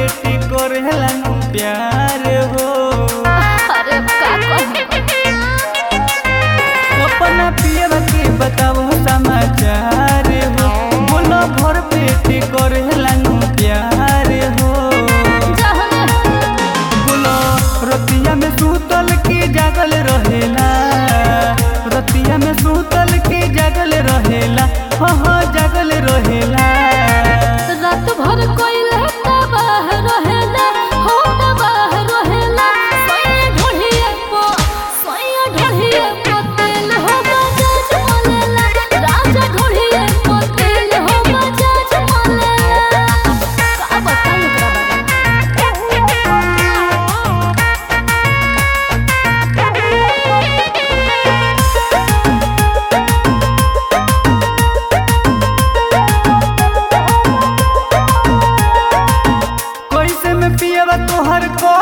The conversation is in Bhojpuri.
पेट करेला नु प्यार हो अरे का कहूं अपना पियवा के बताओ समाचार हो बोलो भर पेट करेला नु प्यार हो जहने बोलो रतिया में सूतल के जागल रहेला रतिया में सूतल के जागल रहेला हाँ हाँ जागल रहेला रात भर कोइले तबाह रहेला हो तबाह रहेला सोया ढोढ़िए पो सोया ढोढ़िए पो तेल हो बजाज मोलेला राजा ढोढ़िए पो तेल हो बजाज मोलेला का बताऊं एकरा कैसे में पियवा तोहर को